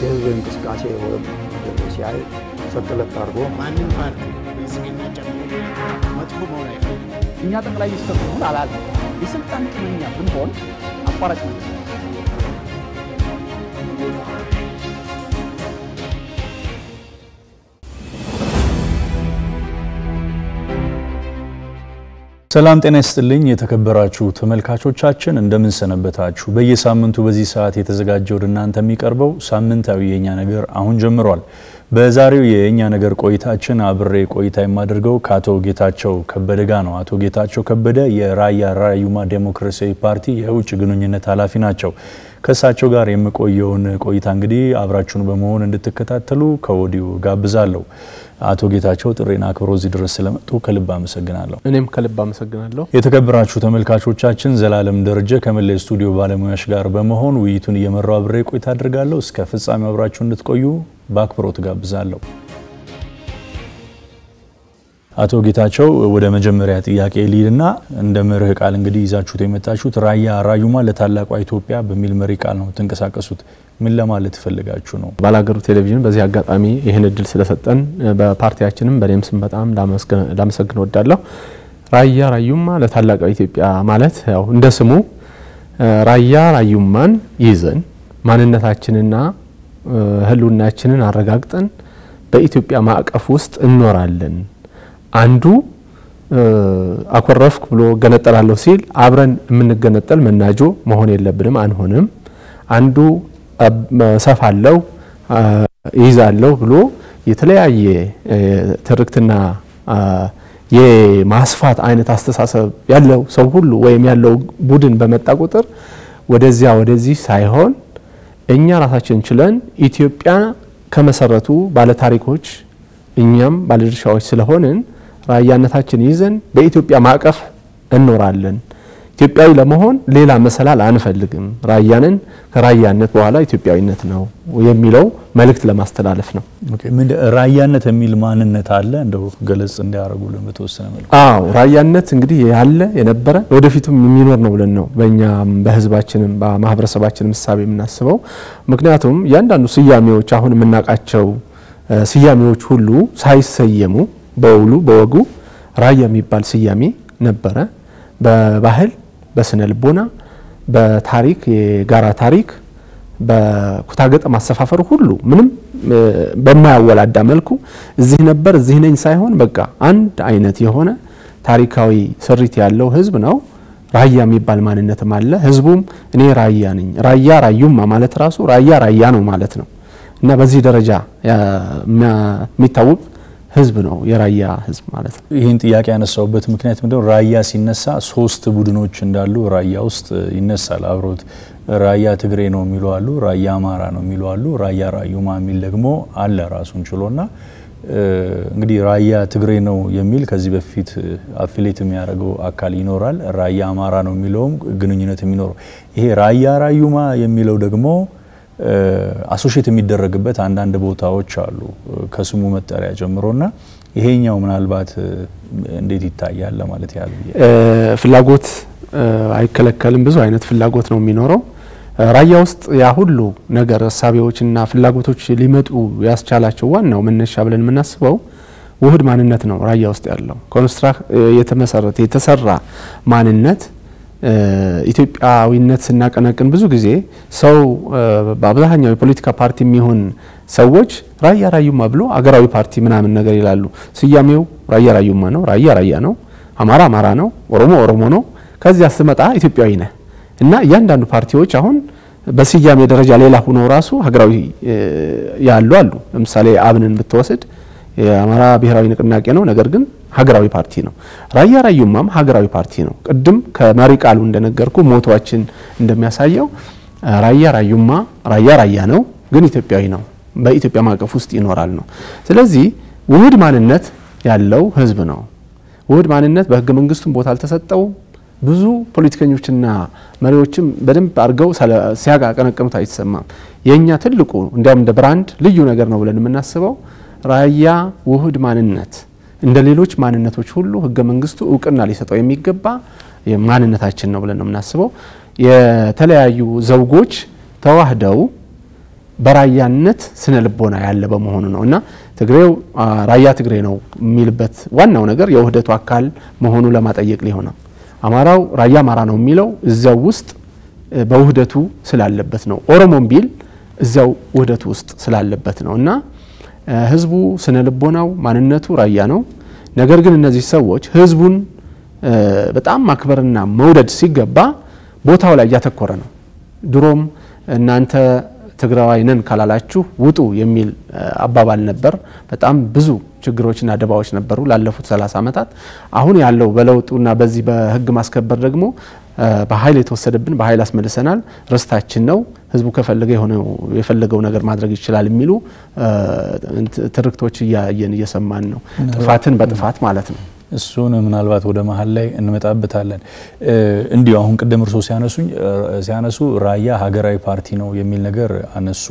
የህዝብ እንቅስቃሴ ወይም ሲያይ ሰጥለት አድርጎ ማንም ፓርቲ ብልጽግና ጨምሮ መጥፎ መሆን አይፈልግም። እኛ ጠቅላይ ሚኒስትር ብንሆን አላለም። የስልጣን ጥመኛ ብንሆን አቋራጭ ነው። ሰላም ጤና ይስጥልኝ የተከበራችሁ ተመልካቾቻችን እንደምን ሰነበታችሁ። በየሳምንቱ በዚህ ሰዓት የተዘጋጀ ወደ እናንተ የሚቀርበው ሳምንታዊ የእኛ ነገር አሁን ጀምሯል። በዛሬው የእኛ ነገር ቆይታችን አብሬ ቆይታ የማደርገው ከአቶ ጌታቸው ከበደ ጋር ነው። አቶ ጌታቸው ከበደ የራያ ራዩማ ዴሞክራሲያዊ ፓርቲ የውጭ ግንኙነት ኃላፊ ናቸው። ከእሳቸው ጋር የምቆየውን ቆይታ እንግዲህ አብራችሁን በመሆን እንድትከታተሉ ከወዲሁ ጋብዛለሁ። አቶ ጌታቸው ጥሬን አክብሮ እዚህ ድረስ ስለመጡ ከልብ አመሰግናለሁ። እኔም ከልብ አመሰግናለሁ። የተከበራችሁ ተመልካቾቻችን ዘላለም ደረጀ ከመላ ስቱዲዮ ባለሙያዎች ጋር በመሆን ውይይቱን እየመራው አብሬ ቆይታ አድርጋለሁ። እስከ ፍጻሜው አብራችሁ እንድትቆዩ በአክብሮት ጋብዛለሁ። አቶ ጌታቸው ወደ መጀመሪያ ጥያቄ ሊድና እንደ መርህ ቃል እንግዲህ ይዛችሁት የመጣችሁት ራያ ራዩማ ለታላቋ ኢትዮጵያ በሚል መሪ ቃል ነው ትንቀሳቀሱት። ምን ለማለት ፈልጋችሁ ነው? ባላገሩ ቴሌቪዥን በዚህ አጋጣሚ ይህን እድል ስለሰጠን በፓርቲያችንም በእኔም ስም በጣም ላመሰግን ወዳለሁ። ራያ ራዩማ ለታላቋ ኢትዮጵያ ማለት ያው እንደ ስሙ ራያ ራዩማን ይዘን ማንነታችንና ሕልውናችንን አረጋግጠን በኢትዮጵያ ማዕቀፍ ውስጥ እንኖራለን። አንዱ አኮረፍክ ብሎ ገነጠላለሁ ሲል አብረን የምንገነጠል መናጆ መሆን የለብንም፣ አንሆንም። አንዱ ሰፋለው ይዛለሁ ብሎ የተለያየ ትርክትና የማስፋት አይነት አስተሳሰብ ያለው ሰው ሁሉ ወይም ያለው ቡድን በመጣ ቁጥር ወደዚያ ወደዚህ ሳይሆን እኛ ራሳችን ችለን ኢትዮጵያ ከመሰረቱ ባለታሪኮች እኛም ባለድርሻዎች ስለሆንን ራያነታችን ይዘን በኢትዮጵያ ማዕቀፍ እንኖራለን። ኢትዮጵያዊ ለመሆን ሌላ መሰላል አንፈልግም። ራያንን ከራያነት በኋላ ኢትዮጵያዊነት ነው የሚለው መልእክት ለማስተላለፍ ነው። ራያነት የሚል ማንነት አለ እንደው ገለጽ እንዲያደርጉልን በተወሰነ መልኩ። አዎ ራያነት እንግዲህ ያለ የነበረ ወደፊቱም የሚኖር ነው ብለን ነው በእኛም በሕዝባችንም በማህበረሰባችንም እሳቤ የምናስበው። ምክንያቱም እያንዳንዱ ስያሜዎች አሁን የምናውቃቸው ስያሜዎች ሁሉ ሳይሰየሙ በውሉ በወጉ ራያ የሚባል ስያሜ ነበረ። በባህል በስነ ልቦና በታሪክ የጋራ ታሪክ በኩታገጠ ማሰፋፈሩ ሁሉ ምንም በማያወላዳ መልኩ እዚህ ነበር እዚህ ነኝ ሳይሆን በቃ አንድ አይነት የሆነ ታሪካዊ ስሪት ያለው ህዝብ ነው። ራያ የሚባል ማንነትም አለ። ህዝቡም እኔ ራያ ነኝ፣ ራያ ራዩማ ማለት ራሱ ራያ ራያ ነው ማለት ነው እና በዚህ ደረጃ የሚታወቅ ህዝብ ነው የራያ ህዝብ ማለት ነው። ይህን ጥያቄ ያነሳውበት ምክንያት ምንድነው? ራያ ሲነሳ ሶስት ቡድኖች እንዳሉ ራያ ውስጥ ይነሳል አብሮት። ራያ ትግሬ ነው የሚሉ አሉ፣ ራያ አማራ ነው የሚሉ አሉ፣ ራያ ራዩማ የሚል ደግሞ አለ ራሱን ችሎና እንግዲህ ራያ ትግሬ ነው የሚል ከዚህ በፊት አፊሌት የሚያደርገው አካል ይኖራል። ራያ አማራ ነው የሚለውም ግንኙነት የሚኖረው ይሄ ራያ ራዩማ የሚለው ደግሞ አሶሼት የሚደረግበት አንዳንድ ቦታዎች አሉ ከስሙ መጠሪያ ጀምሮና ይሄኛው ምናልባት እንዴት ይታያል ለማለት ያህል ፍላጎት አይከለከልም። ብዙ አይነት ፍላጎት ነው የሚኖረው። ራያ ውስጥ ያ ሁሉ ነገር እሳቤዎችና ፍላጎቶች ሊመጡ ያስቻላቸው ዋናው መነሻ ብለን የምናስበው ውህድ ማንነት ነው። ራያ ውስጥ ያለው ኮንስትራክት የተመሰረተ የተሰራ ማንነት ኢትዮጵያዊነት ስናቀነቅን ብዙ ጊዜ ሰው በአብዛኛው የፖለቲካ ፓርቲ የሚሆን ሰዎች ራያ ራዩማ ብሎ አገራዊ ፓርቲ ምናምን ነገር ይላሉ። ስያሜው ራያ ራዩማ ነው። ራያ ራያ ነው። አማራ አማራ ነው። ኦሮሞ ኦሮሞ ነው። ከዚያ ስመጣ ኢትዮጵያዊ ነህ እና እያንዳንዱ ፓርቲዎች አሁን በስያሜ ደረጃ ሌላ ሆኖ ራሱ ሀገራዊ ያሉ አሉ። ለምሳሌ አብንን ብትወስድ የአማራ ብሔራዊ ንቅናቄ ነው፣ ነገር ግን ሀገራዊ ፓርቲ ነው። ራያ ራዩማም ሀገራዊ ፓርቲ ነው። ቅድም ከመሪ ቃሉ እንደነገርኩ ሞቷችን እንደሚያሳየው ራያ ራዩማ ራያ ራያ ነው፣ ግን ኢትዮጵያዊ ነው። በኢትዮጵያ ማዕቀፍ ውስጥ ይኖራል ነው። ስለዚህ ውህድ ማንነት ያለው ህዝብ ነው። ውህድ ማንነት በህገ መንግስቱም ቦታ አልተሰጠውም። ብዙ ፖለቲከኞችና መሪዎችም በደንብ አድርገው ሲያቀነቅኑት አይሰማም። የእኛ ትልቁ እንዲያውም እንደ ብራንድ ልዩ ነገር ነው ብለን የምናስበው ራያ ውህድ ማንነት እንደ ሌሎች ማንነቶች ሁሉ ህገ መንግስቱ እውቅና ሊሰጠው የሚገባ ማንነታችን ነው ብለን ነው የምናስበው። የተለያዩ ዘውጎች ተዋህደው በራያነት ስነ ልቦና ያለ በመሆኑ ነው እና ትግሬው ራያ ትግሬ ነው የሚልበት ዋናው ነገር የውህደቱ አካል መሆኑ ለማጠየቅ ሊሆነው አማራው ራያ አማራ ነው የሚለው እዚያው ውስጥ በውህደቱ ስላለበት ነው። ኦሮሞም ቢል እዚያው ውህደቱ ውስጥ ስላለበት ነው እና ህዝቡ ስነ ልቦናው ማንነቱ ራያ ነው። ነገር ግን እነዚህ ሰዎች ህዝቡን በጣም ማክበርና መውደድ ሲገባ ቦታው ላይ እያተኮረ ነው። ድሮም እናንተ ትግራዋይ ነን ካላላችሁ ውጡ የሚል አባባል ነበር። በጣም ብዙ ችግሮችና ደባዎች ነበሩ ላለፉት 30 ዓመታት። አሁን ያለው በለውጡና በዚህ በህግ ማስከበር ደግሞ በኃይል የተወሰደብን በኃይል አስመልሰናል፣ ርስታችን ነው፣ ህዝቡ ከፈለገ የሆነው የፈለገው ነገር ማድረግ ይችላል የሚሉ ትርክቶች እያየን እየሰማን ነው። ጥፋትን በጥፋት ማለት ነው። እሱን ምናልባት ወደ መሀል ላይ እንመጣበታለን። እንዲሁ አሁን ቅድም እርሶ ሲያነሱኝ ሲያነሱ ራያ ሀገራዊ ፓርቲ ነው የሚል ነገር አነሱ።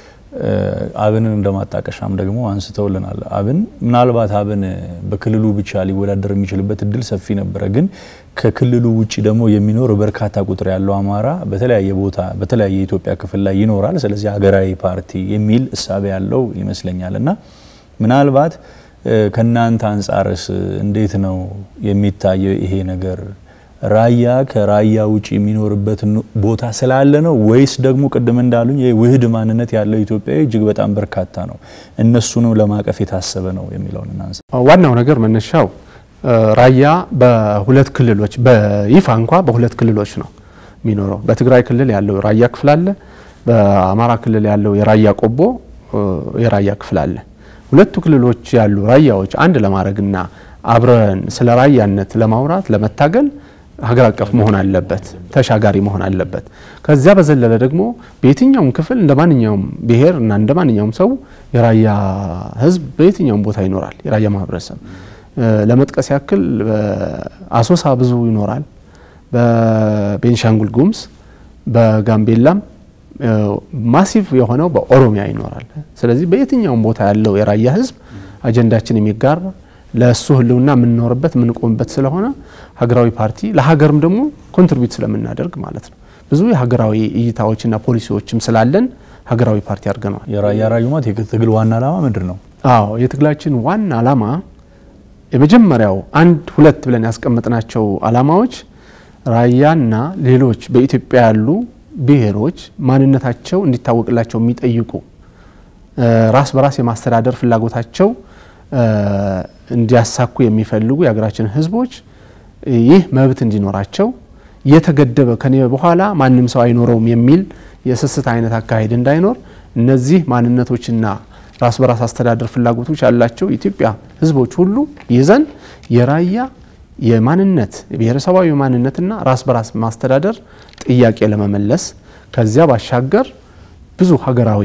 አብንን እንደማጣቀሻም ደግሞ አንስተውልናል። አብን ምናልባት አብን በክልሉ ብቻ ሊወዳደር የሚችልበት እድል ሰፊ ነበረ። ግን ከክልሉ ውጭ ደግሞ የሚኖር በርካታ ቁጥር ያለው አማራ በተለያየ ቦታ በተለያየ የኢትዮጵያ ክፍል ላይ ይኖራል። ስለዚህ ሀገራዊ ፓርቲ የሚል እሳቤ ያለው ይመስለኛል እና ምናልባት ከእናንተ አንጻርስ እንዴት ነው የሚታየው ይሄ ነገር? ራያ ከራያ ውጭ የሚኖርበት ቦታ ስላለ ነው ወይስ ደግሞ ቅድም እንዳሉኝ ውህድ ማንነት ያለው ኢትዮጵያዊ እጅግ በጣም በርካታ ነው፣ እነሱንም ለማቀፍ የታሰበ ነው የሚለውን እናንሳ። ዋናው ነገር መነሻው ራያ በሁለት ክልሎች በይፋ እንኳ በሁለት ክልሎች ነው የሚኖረው። በትግራይ ክልል ያለው ራያ ክፍል አለ፣ በአማራ ክልል ያለው የራያ ቆቦ የራያ ክፍል አለ። ሁለቱ ክልሎች ያሉ ራያዎች አንድ ለማድረግና አብረን ስለ ራያነት ለማውራት ለመታገል ሀገር አቀፍ መሆን አለበት፣ ተሻጋሪ መሆን አለበት። ከዚያ በዘለለ ደግሞ በየትኛውም ክፍል እንደ ማንኛውም ብሔር እና እንደ ማንኛውም ሰው የራያ ሕዝብ በየትኛውም ቦታ ይኖራል። የራያ ማህበረሰብ ለመጥቀስ ያክል አሶሳ ብዙ ይኖራል፣ በቤንሻንጉል ጉሙዝ፣ በጋምቤላም ማሲቭ የሆነው በኦሮሚያ ይኖራል። ስለዚህ በየትኛውም ቦታ ያለው የራያ ሕዝብ አጀንዳችን የሚጋራ ለእሱ ህልውና የምንኖርበት የምንቆምበት ስለሆነ ሀገራዊ ፓርቲ ለሀገርም ደግሞ ኮንትሪቢዩት ስለምናደርግ ማለት ነው። ብዙ የሀገራዊ እይታዎችና ፖሊሲዎችም ስላለን ሀገራዊ ፓርቲ አድርገነዋል። የራያ ራዩማት የትግል ዋና ዓላማ ምንድን ነው? አዎ የትግላችን ዋና ዓላማ የመጀመሪያው አንድ ሁለት ብለን ያስቀመጥናቸው ዓላማዎች ራያና ሌሎች በኢትዮጵያ ያሉ ብሔሮች ማንነታቸው እንዲታወቅላቸው የሚጠይቁ ራስ በራስ የማስተዳደር ፍላጎታቸው እንዲያሳኩ የሚፈልጉ የሀገራችን ህዝቦች ይህ መብት እንዲኖራቸው የተገደበ ከኔ በኋላ ማንም ሰው አይኖረውም የሚል የስስት አይነት አካሄድ እንዳይኖር እነዚህ ማንነቶችና ራስ በራስ አስተዳደር ፍላጎቶች ያላቸው የኢትዮጵያ ህዝቦች ሁሉ ይዘን የራያ የማንነት የብሔረሰባዊ ማንነትና ራስ በራስ ማስተዳደር ጥያቄ ለመመለስ ከዚያ ባሻገር ብዙ ሀገራዊ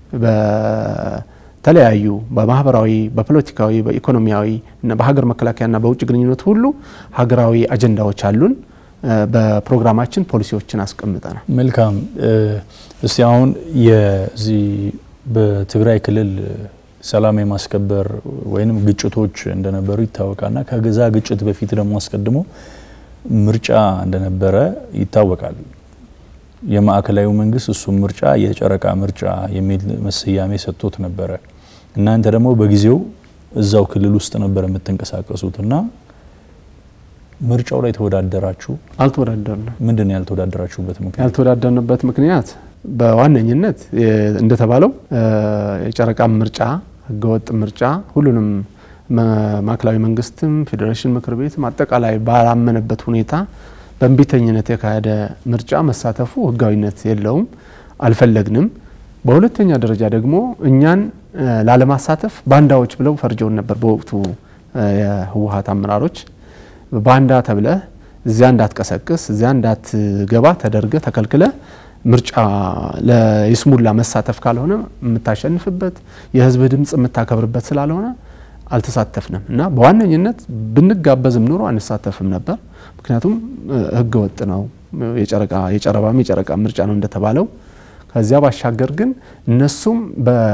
በተለያዩ በማህበራዊ፣ በፖለቲካዊ፣ በኢኮኖሚያዊ እና በሀገር መከላከያና በውጭ ግንኙነት ሁሉ ሀገራዊ አጀንዳዎች አሉን። በፕሮግራማችን ፖሊሲዎችን አስቀምጠናል። መልካም። እስቲ አሁን የዚህ በትግራይ ክልል ሰላም የማስከበር ወይም ግጭቶች እንደነበሩ ይታወቃልና ከገዛ ግጭት በፊት ደግሞ አስቀድሞ ምርጫ እንደነበረ ይታወቃል። የማዕከላዊ መንግስት እሱም ምርጫ የጨረቃ ምርጫ የሚል መሰያሜ ሰጥቶት ነበረ። እናንተ ደግሞ በጊዜው እዛው ክልል ውስጥ ነበር የምትንቀሳቀሱት እና ምርጫው ላይ ተወዳደራችሁ? አልተወዳደርንም። ምንድን ነው ያልተወዳደራችሁበት ምክንያት? ያልተወዳደርንበት ምክንያት በዋነኝነት እንደተባለው የጨረቃ ምርጫ ህገወጥ ምርጫ ሁሉንም ማዕከላዊ መንግስትም ፌዴሬሽን ምክር ቤትም አጠቃላይ ባላመነበት ሁኔታ በእንቢተኝነት የተካሄደ ምርጫ መሳተፉ ህጋዊነት የለውም፣ አልፈለግንም። በሁለተኛ ደረጃ ደግሞ እኛን ላለማሳተፍ ባንዳዎች ብለው ፈርጀውን ነበር። በወቅቱ የህወሀት አመራሮች ባንዳ ተብለህ እዚያ እንዳትቀሰቅስ እዚያ እንዳትገባ ተደርገ ተከልክለ ምርጫ ለይስሙላ መሳተፍ ካልሆነ የምታሸንፍበት የህዝብ ድምፅ የምታከብርበት ስላልሆነ አልተሳተፍንም እና በዋነኝነት ብንጋበዝም ኑሮ አንሳተፍም ነበር። ምክንያቱም ህገ ወጥ ነው፣ የጨረባም የጨረቃ ምርጫ ነው እንደተባለው። ከዚያ ባሻገር ግን እነሱም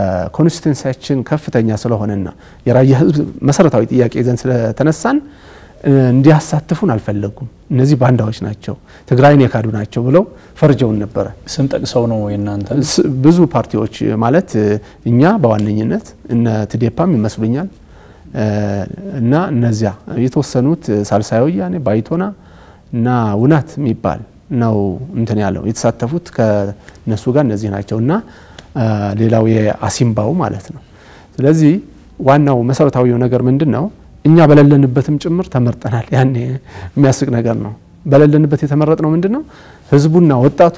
በኮንስቲትንሲያችን ከፍተኛ ስለሆነና የራያ ህዝብ መሰረታዊ ጥያቄ ይዘን ስለተነሳን እንዲያሳትፉን አልፈለጉም። እነዚህ ባንዳዎች ናቸው፣ ትግራይን የካዱ ናቸው ብለው ፈርጀውን ነበረ። ስም ጠቅሰው ነው የእናንተ ስ- ብዙ ፓርቲዎች ማለት እኛ በዋነኝነት እነ ትዴፓም ይመስሉኛል እ፣ እና እነዚያ የተወሰኑት ሳልሳይ ወያኔ ባይቶና እና ውናት የሚባል ነው እንትን ያለው የተሳተፉት ከነሱ ጋር እነዚህ ናቸው እና እ፣ ሌላው የአሲምባው ማለት ነው። ስለዚህ ዋናው መሰረታዊው ነገር ምንድን ነው? እኛ በሌለንበትም ጭምር ተመርጠናል። ያኔ የሚያስቅ ነገር ነው። በሌለንበት የተመረጥነው ምንድን ነው? ህዝቡና ወጣቱ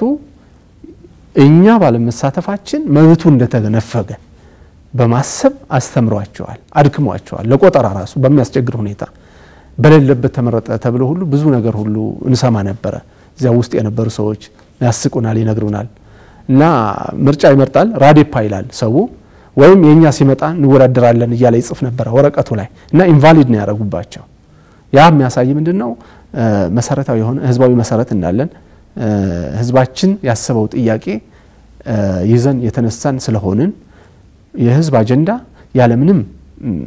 እኛ ባለመሳተፋችን መብቱ እንደተነፈገ በማሰብ አስተምሯቸዋል፣ አድክሟቸዋል። ለቆጠራ ራሱ በሚያስቸግር ሁኔታ በሌለበት ተመረጠ ተብሎ ሁሉ ብዙ ነገር ሁሉ እንሰማ ነበረ። እዚያ ውስጥ የነበሩ ሰዎች ያስቁናል፣ ይነግሩናል። እና ምርጫ ይመርጣል ራዴፓ ይላል ሰው ወይም የእኛ ሲመጣ እንወዳደራለን እያለ ይጽፍ ነበረ ወረቀቱ ላይ እና ኢንቫሊድ ነው ያደረጉባቸው። ያ የሚያሳይ ምንድን ነው እ፣ መሰረታዊ የሆነ ህዝባዊ መሰረት እንዳለን እ፣ ህዝባችን ያሰበው ጥያቄ እ፣ ይዘን የተነሳን ስለሆንን የህዝብ አጀንዳ ያለምንም ም፣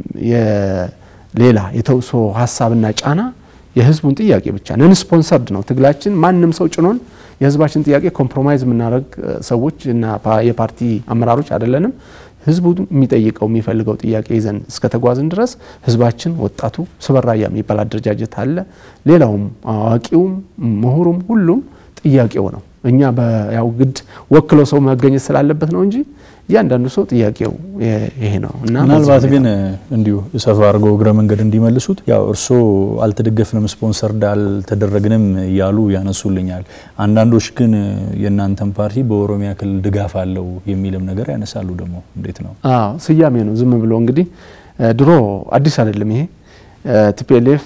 የሌላ የተውሶ ሀሳብና ጫና የህዝቡን ጥያቄ ብቻ ነን ስፖንሰርድ ነው ትግላችን። ማንም ሰው ጭኖን የህዝባችን ጥያቄ ኮምፕሮማይዝ የምናደርግ እ፣ ሰዎች እና ፓ- የፓርቲ አመራሮች አይደለንም። ህዝቡ የሚጠይቀው የሚፈልገው ጥያቄ ይዘን እስከተጓዝን ድረስ ህዝባችን፣ ወጣቱ ስበራያ የሚባል አደረጃጀት አለ። ሌላውም አዋቂውም ምሁሩም ሁሉም ጥያቄው ነው። እኛ በያው ግድ ወክሎ ሰው መገኘት ስላለበት ነው እንጂ እያንዳንዱ ሰው ጥያቄው የ- ይሄ ነው እና ምናልባት በዚህ ግን እንዲሁ ሰፋ አድርገው እግረ መንገድ እንዲመልሱት ያው እርስዎ አልተደገፍንም ስፖንሰርድ አልተደረግንም እያሉ ያነሱልኛል። አንዳንዶች ግን የእናንተን ፓርቲ በኦሮሚያ ክልል ድጋፍ አለው የሚልም ነገር ያነሳሉ። ደግሞ እንዴት ነው? አዎ ስያሜ ነው። ዝም ብሎ እንግዲህ እ፣ ድሮ አዲስ አይደለም ይሄ ቲፒኤልኤፍ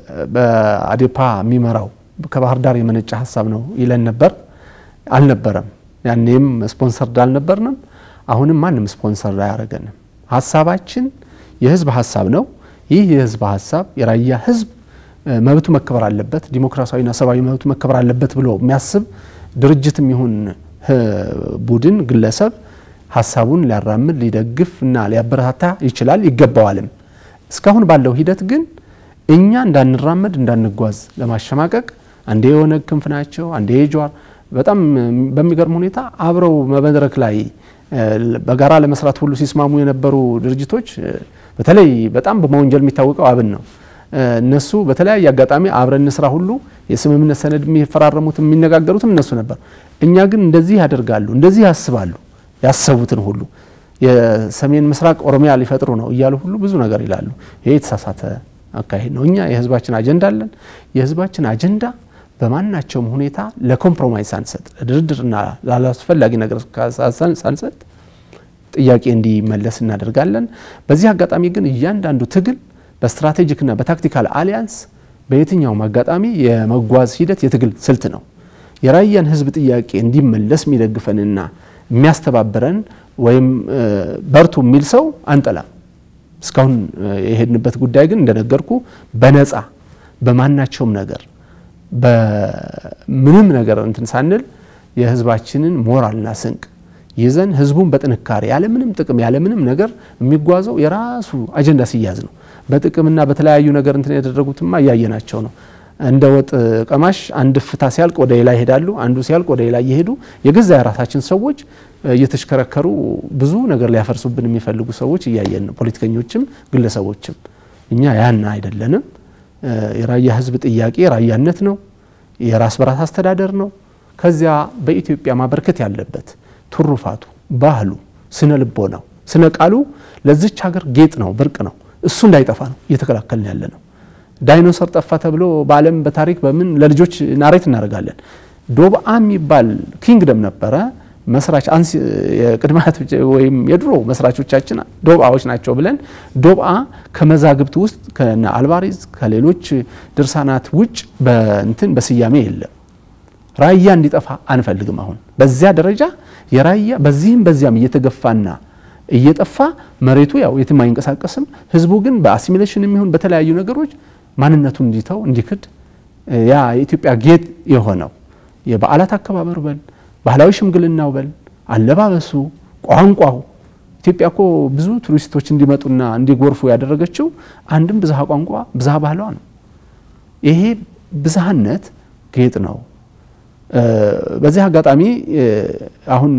በአዴፓ የሚመራው ከባህር ዳር የመነጨ ሀሳብ ነው ይለን ነበር። አልነበረም። ያኔም ስፖንሰርድ አልነበርንም። አሁንም ማንም ስፖንሰር አያደርገንም። ሀሳባችን የህዝብ ሀሳብ ነው። ይህ የህዝብ ሀሳብ የራያ ህዝብ እ፣ መብቱ መከበር አለበት፣ ዲሞክራሲያዊና ሰብአዊ መብቱ መከበር አለበት ብሎ የሚያስብ ድርጅትም ይሁን ህ፣ ቡድን ግለሰብ ሀሳቡን ሊያራምድ ሊደግፍ እና ሊያበረታታ ይችላል ይገባዋልም። እስካሁን ባለው ሂደት ግን እኛ እንዳንራመድ እንዳንጓዝ ለማሸማቀቅ አንዴ የኦነግ ክንፍ ናቸው፣ አንዴ የጀዋር በጣም በሚገርም ሁኔታ አብረው መድረክ ላይ እ፣ በጋራ ለመስራት ሁሉ ሲስማሙ የነበሩ ድርጅቶች እ፣ በተለይ በጣም በመወንጀል የሚታወቀው አብን ነው። እ፣ እነሱ በተለያየ አጋጣሚ አብረን ስራ ሁሉ የስምምነት ሰነድ የሚፈራረሙት የሚነጋገሩትም እነሱ ነበር። እኛ ግን እንደዚህ ያደርጋሉ፣ እንደዚህ ያስባሉ፣ ያሰቡትን ሁሉ የሰሜን ምስራቅ ኦሮሚያ ሊፈጥሩ ነው እያሉ ሁሉ ብዙ ነገር ይላሉ። ይሄ የተሳሳተ አካሄድ ነው። እኛ የህዝባችን አጀንዳ አለን። የህዝባችን አጀንዳ በማናቸውም ሁኔታ ለኮምፕሮማይዝ ሳንሰጥ፣ ለድርድርና ላላስፈላጊ ነገር ሳንሰጥ ጥያቄ እንዲመለስ እናደርጋለን። በዚህ አጋጣሚ ግን እያንዳንዱ ትግል በስትራቴጂክና በታክቲካል አሊያንስ በየትኛውም አጋጣሚ የመጓዝ ሂደት የትግል ስልት ነው። የራያን ህዝብ ጥያቄ እንዲመለስ የሚደግፈንና የሚያስተባብረን ወይም እ፣ በርቱ የሚል ሰው አንጠላም። እስካሁን እ፣ የሄድንበት ጉዳይ ግን እንደነገርኩ በነፃ በማናቸውም ነገር በምንም ነገር እንትን ሳንል የህዝባችንን ሞራልና ስንቅ ይዘን ህዝቡን በጥንካሬ ያለምንም ጥቅም ያለምንም ነገር የሚጓዘው የራሱ አጀንዳ ሲያዝ ነው። በጥቅምና በተለያዩ ነገር እንትን ያደረጉትማ እያየናቸው ነው። እንደ ወጥ ቀማሽ አንድ ፍታ ሲያልቅ ወደ ሌላ ይሄዳሉ፣ አንዱ ሲያልቅ ወደ ሌላ እየሄዱ የገዛ የራሳችን ሰዎች እየተሽከረከሩ ብዙ ነገር ሊያፈርሱብን የሚፈልጉ ሰዎች እያየን ነው። ፖለቲከኞችም ግለሰቦችም። እኛ ያን አይደለንም። የራያ ህዝብ ጥያቄ ራያነት ነው፣ የራስ በራስ አስተዳደር ነው። ከዚያ በኢትዮጵያ ማበርከት ያለበት ትሩፋቱ፣ ባህሉ፣ ስነ ልቦናው፣ ስነ ቃሉ ለዚች ሀገር ጌጥ ነው፣ ብርቅ ነው። እሱ እንዳይጠፋ ነው እየተከላከልን ያለ ነው። ዳይኖሰር ጠፋ ተብሎ በዓለም በታሪክ በምን ለልጆች ናሬት እናደርጋለን። ዶብአ የሚባል ኪንግደም ነበረ። መስራች አንስ የቅድማት ወይም የድሮ መስራቾቻችን ዶብአዎች ናቸው ብለን ዶብአ ከመዛግብት ውስጥ ከነ አልባሪዝ ከሌሎች ድርሳናት ውጭ በእንትን በስያሜ የለም። ራያ እንዲጠፋ አንፈልግም። አሁን በዚያ ደረጃ የራያ በዚህም በዚያም እየተገፋና እየጠፋ መሬቱ ያው የትም አይንቀሳቀስም። ህዝቡ ግን በአሲሚሌሽን የሚሆን በተለያዩ ነገሮች ማንነቱን እንዲተው እንዲክድ ያ የኢትዮጵያ ጌጥ የሆነው የበዓላት አከባበሩ በል ባህላዊ ሽምግልናው በል አለባበሱ፣ ቋንቋው ኢትዮጵያ እኮ ብዙ ቱሪስቶች እንዲመጡና እንዲጎርፉ ያደረገችው አንድም ብዝሃ ቋንቋ ብዝሃ ባህሏ ነው። ይሄ ብዝሃነት ጌጥ ነው። በዚህ አጋጣሚ አሁን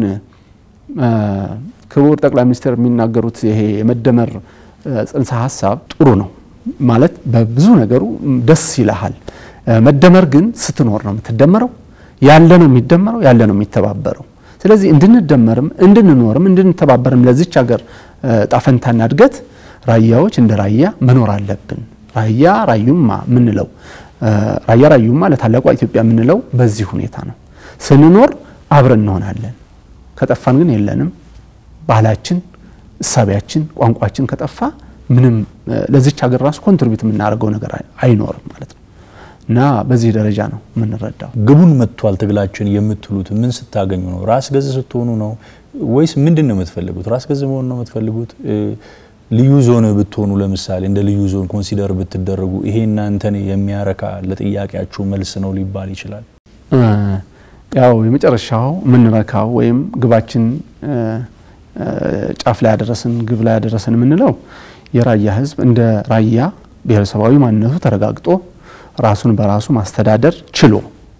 ክቡር ጠቅላይ ሚኒስትር የሚናገሩት ይሄ የመደመር ጽንሰ ሀሳብ ጥሩ ነው ማለት በብዙ ነገሩ ደስ ይልሃል። መደመር ግን ስትኖር ነው የምትደመረው። ያለ ነው የሚደመረው፣ ያለ ነው የሚተባበረው። ስለዚህ እንድንደመርም እንድንኖርም እንድንተባበርም ለዚች ሀገር ጣፈንታና እድገት ራያዎች እንደ ራያ መኖር አለብን። ራያ ራዩማ ምንለው ራያ ራዩማ ለታላቋ ኢትዮጵያ የምንለው በዚህ ሁኔታ ነው። ስንኖር አብረን እንሆናለን። ከጠፋን ግን የለንም። ባህላችን፣ እሳቢያችን፣ ቋንቋችን ከጠፋ ምንም ለዚች ሀገር ራሱ ኮንትሪቢዩት የምናደርገው ነገር አይኖርም ማለት ነው እና በዚህ ደረጃ ነው የምንረዳው። ግቡን መጥቷል ትግላችን የምትሉት ምን ስታገኙ ነው? ራስ ገዝ ስትሆኑ ነው ወይስ ምንድን ነው የምትፈልጉት? ራስ ገዝ መሆን ነው የምትፈልጉት? ልዩ ዞን ብትሆኑ ለምሳሌ እንደ ልዩ ዞን ኮንሲደር ብትደረጉ ይሄ እናንተን የሚያረካ ለጥያቄያችሁ መልስ ነው ሊባል ይችላል? ያው የመጨረሻው የምንረካው ወይም ግባችን ጫፍ ላይ ያደረስን ግብ ላይ ያደረስን የምንለው የራያ ሕዝብ እንደ ራያ ብሔረሰባዊ ማንነቱ ተረጋግጦ ራሱን በራሱ ማስተዳደር ችሎ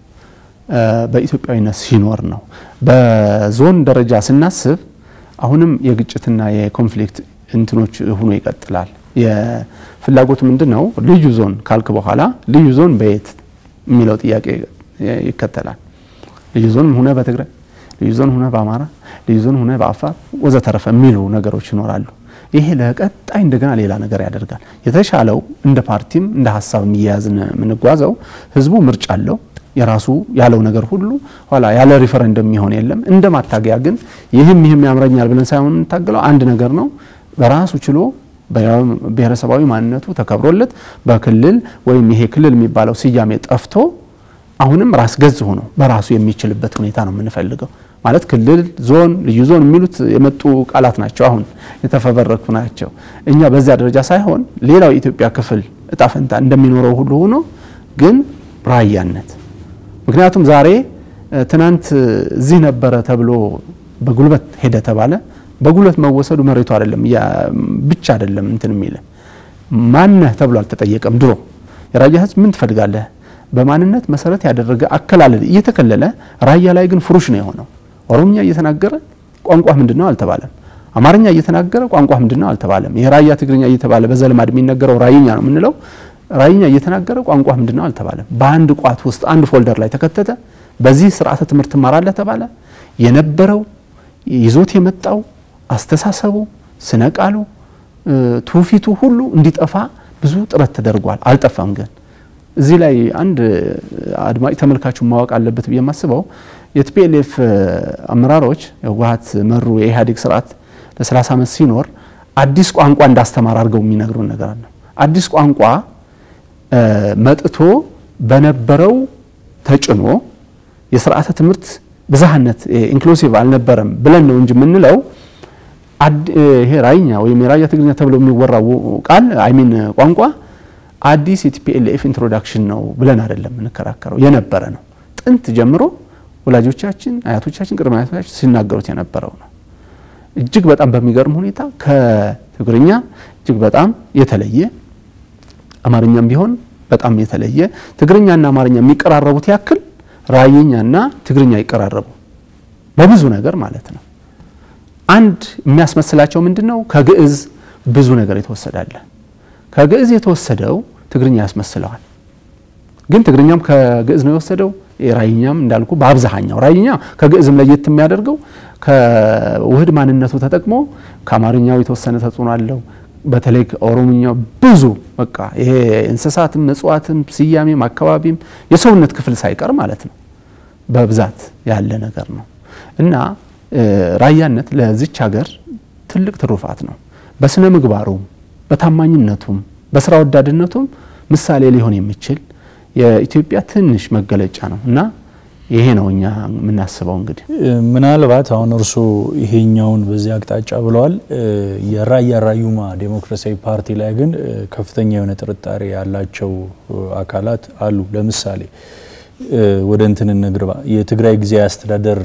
በኢትዮጵያዊነት ሲኖር ነው። በዞን ደረጃ ስናስብ አሁንም የግጭትና የኮንፍሊክት እንትኖች ሆኖ ይቀጥላል። የፍላጎት ምንድን ነው? ልዩ ዞን ካልክ በኋላ ልዩ ዞን በየት የሚለው ጥያቄ ይከተላል። ልዩ ዞን ሁነ በትግራይ፣ ልዩ ዞን ሁነ በአማራ፣ ልዩ ዞን ሁነ በአፋር ወዘተረፈ የሚሉ ነገሮች ይኖራሉ። ይሄ ለቀጣይ እንደገና ሌላ ነገር ያደርጋል። የተሻለው እንደ ፓርቲም እንደ ሀሳብም እየያዝን የምንጓዘው ህዝቡ ምርጫ አለው የራሱ ያለው ነገር ሁሉ ኋላ ያለ ሪፈረንደም የሚሆን የለም። እንደ ማታገያ ግን ይህም ይህም ያምረኛል ብለን ሳይሆን የምንታገለው አንድ ነገር ነው። በራሱ ችሎ ብሔረሰባዊ ማንነቱ ተከብሮለት በክልል ወይም ይሄ ክልል የሚባለው ስያሜ ጠፍቶ አሁንም ራስ ገዝ ሆኖ በራሱ የሚችልበት ሁኔታ ነው የምንፈልገው። ማለት ክልል፣ ዞን፣ ልዩ ዞን የሚሉት የመጡ ቃላት ናቸው፣ አሁን የተፈበረኩ ናቸው። እኛ በዚያ ደረጃ ሳይሆን ሌላው የኢትዮጵያ ክፍል እጣ ፈንታ እንደሚኖረው ሁሉ ሆኖ ግን ራያነት ምክንያቱም ዛሬ ትናንት እዚህ ነበረ ተብሎ በጉልበት ሄደ ተባለ። በጉልበት መወሰዱ መሬቱ አይደለም ብቻ አይደለም እንትን የሚል ማነህ ተብሎ አልተጠየቀም። ድሮ የራያ ህዝብ ምን ትፈልጋለህ በማንነት መሰረት ያደረገ አከላለል እየተከለለ ራያ ላይ ግን ፍሩሽ ነው የሆነው። ኦሮምኛ እየተናገረ ቋንቋ ምንድን ነው አልተባለም። አማርኛ እየተናገረ ቋንቋ ምንድን ነው አልተባለም። የራያ ትግርኛ እየተባለ በዘልማድ የሚነገረው ራይኛ ነው የምንለው ራይኛ እየተናገረ ቋንቋ ምንድን ነው አልተባለም። በአንድ ቋት ውስጥ አንድ ፎልደር ላይ ተከተተ። በዚህ ስርዓተ ትምህርት ትማራለህ ተባለ። የነበረው ይዞት የመጣው አስተሳሰቡ፣ ስነ ቃሉ፣ ትውፊቱ ሁሉ እንዲጠፋ ብዙ ጥረት ተደርጓል። አልጠፋም። ግን እዚህ ላይ አንድ አድማጭ ተመልካቹ ማወቅ አለበት ብዬ የማስበው የቲፒኤልኤፍ አመራሮች የህወሓት መሩ የኢህአዴግ ስርዓት ለ30 ዓመት ሲኖር አዲስ ቋንቋ እንዳስተማር አድርገው የሚነግሩን ነገር አለ። አዲስ ቋንቋ መጥቶ በነበረው ተጭኖ የስርዓተ ትምህርት ብዝሃነት ኢንክሉሲቭ አልነበረም ብለን ነው እንጂ የምንለው ይሄ ራይኛ ወይም የራያ ትግርኛ ተብሎ የሚወራው ቃል አይሚን ቋንቋ አዲስ የቲፒኤልኤፍ ኢንትሮዳክሽን ነው ብለን አይደለም የምንከራከረው፣ የነበረ ነው። ጥንት ጀምሮ ወላጆቻችን፣ አያቶቻችን፣ ቅድመ አያቶቻችን ሲናገሩት የነበረው ነው። እጅግ በጣም በሚገርም ሁኔታ ከትግርኛ እጅግ በጣም የተለየ አማርኛም ቢሆን በጣም የተለየ ትግርኛና አማርኛ የሚቀራረቡት ያክል ራየኛና ትግርኛ ይቀራረቡ በብዙ ነገር ማለት ነው። አንድ የሚያስመስላቸው ምንድን ነው? ከግዕዝ ብዙ ነገር የተወሰዳለ። ከግዕዝ የተወሰደው ትግርኛ ያስመስለዋል። ግን ትግርኛም ከግዕዝ ነው የወሰደው። ራይኛም እንዳልኩ በአብዛኛው ራይኛ ከግዕዝም ለየት የሚያደርገው ከውህድ ማንነቱ ተጠቅሞ ከአማርኛው የተወሰነ ተጽዕኖ አለው። በተለይ ኦሮምኛው ብዙ በቃ ይሄ እንስሳትም እጽዋትም ስያሜም አካባቢም የሰውነት ክፍል ሳይቀር ማለት ነው በብዛት ያለ ነገር ነው እና ራያነት ለዚች ሀገር ትልቅ ትሩፋት ነው። በስነ ምግባሩም በታማኝነቱም በስራ ወዳድነቱም ምሳሌ ሊሆን የሚችል የኢትዮጵያ ትንሽ መገለጫ ነው እና ይሄ ነው እኛ የምናስበው። እንግዲህ ምናልባት አሁን እርስዎ ይሄኛውን በዚህ አቅጣጫ ብለዋል። የራያ ራዩማ ዴሞክራሲያዊ ፓርቲ ላይ ግን ከፍተኛ የሆነ ጥርጣሬ ያላቸው አካላት አሉ። ለምሳሌ ወደ እንትን እንግባ። የትግራይ ጊዜያዊ አስተዳደር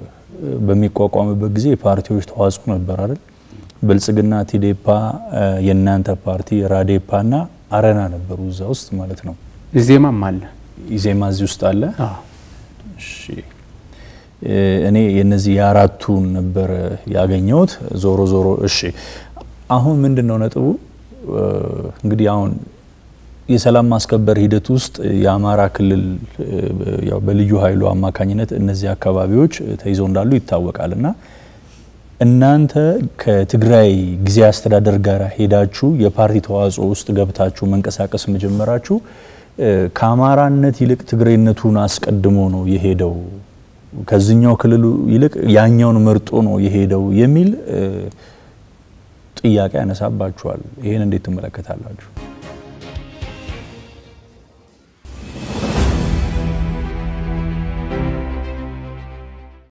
በሚቋቋምበት ጊዜ የፓርቲዎች ተዋጽኦ ነበር አይደል? ብልጽግና፣ ቲዴፓ፣ የእናንተ ፓርቲ ራዴፓ እና አረና ነበሩ እዛ ውስጥ ማለት ነው። ኢዜማም አለ። ኢዜማ እዚህ ውስጥ አለ። አዎ። እሺ እ እኔ የነዚህ የአራቱን ነበር ያገኘሁት። ዞሮ ዞሮ እሺ አሁን ምንድን ነው ነጥቡ? እ እንግዲህ አሁን የሰላም ማስከበር ሂደት ውስጥ የአማራ ክልል እ ያው በልዩ ኃይሉ አማካኝነት እነዚህ አካባቢዎች ተይዘው እንዳሉ ይታወቃል እና እናንተ ከትግራይ ጊዜያዊ አስተዳደር ጋር ሄዳችሁ የፓርቲ ተዋጽኦ ውስጥ ገብታችሁ መንቀሳቀስ መጀመራችሁ እ ከአማራነት ይልቅ ትግሬነቱን አስቀድሞ ነው የሄደው ከዚህኛው ክልሉ ይልቅ ያኛውን መርጦ ነው የሄደው የሚል እ ጥያቄ ያነሳባችኋል። ይህን እንዴት ትመለከታላችሁ?